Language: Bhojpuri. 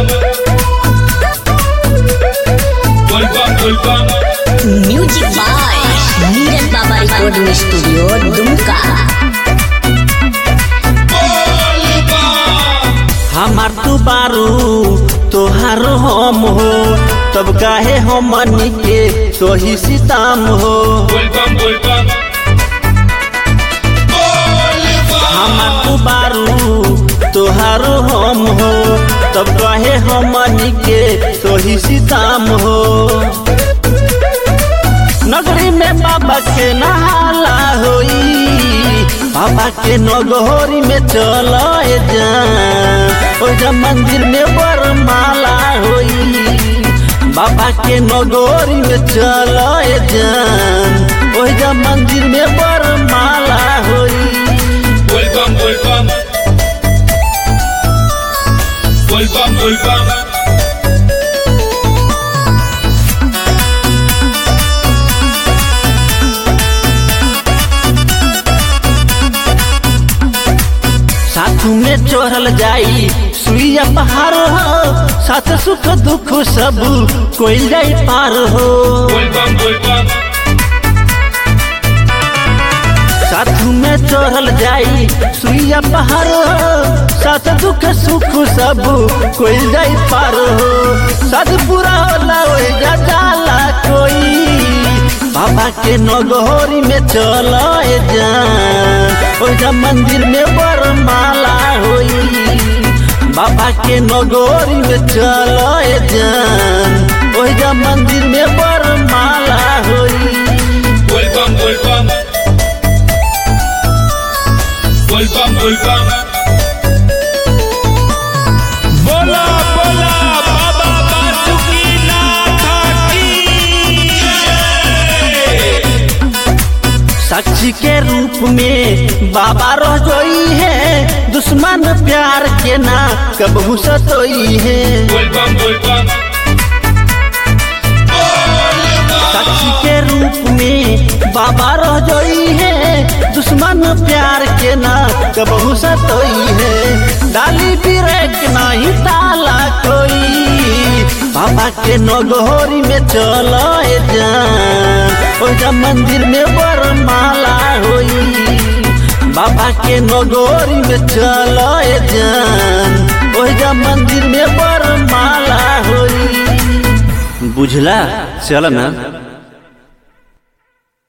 Volvam, volvam. Music by Neeraj Baba recording studio Dumka हमार तू बारू तोहार हम हो तब काहे हमनी के तोही सीताम हो Volvam, volvam. हमार तू बारू तोहार हम हो तब काहे हमनी के तोही सीताम हो नगरी में बाबा के नहाला होई बाबा के नगोरी में चल जा ओजा मंदिर में बरमाला होई बाबा के नगोरी में चल जान ओजा मंदिर में बरमाला होई Volvam, volvam. Volvam, volvam. साथू में चढ़ल जाई सुइया पहाड़ हो साथ सुख दुख सब कोई जाई पार हो Volvam, volvam. साथू में चढ़ल जाई सुइया पहाड़ हो साथ दुख सुख सब कोई जाई पार हो साथ पूरा होला ओए जा जाला कोई बाबा के नगोरी में चल जा ओजा मंदिर में बरमाला होई बाबा के नगोरी में चल जान ओजा मंदिर में बरमाला होई Volvam, volvam. Volvam, volvam. बोला बोला बाबा बासुकीनाथ की जय साक्षी के रूप में बाबा रह जोई है दुश्मन प्यार के ना कबहू सतोई है Volvam, volvam. साक्षी के रूप में बाबा रह जोई है दुश्मन प्यार के ना कबहू सतोई है डाली बिरेक नहीं ताला कोई बाबा के नगोरी में चल जा ओजा मंदिर में बरमाला होई बाबा के नगोरी में चल जान ओजा मंदिर में बरमाला होई बुझला चल ना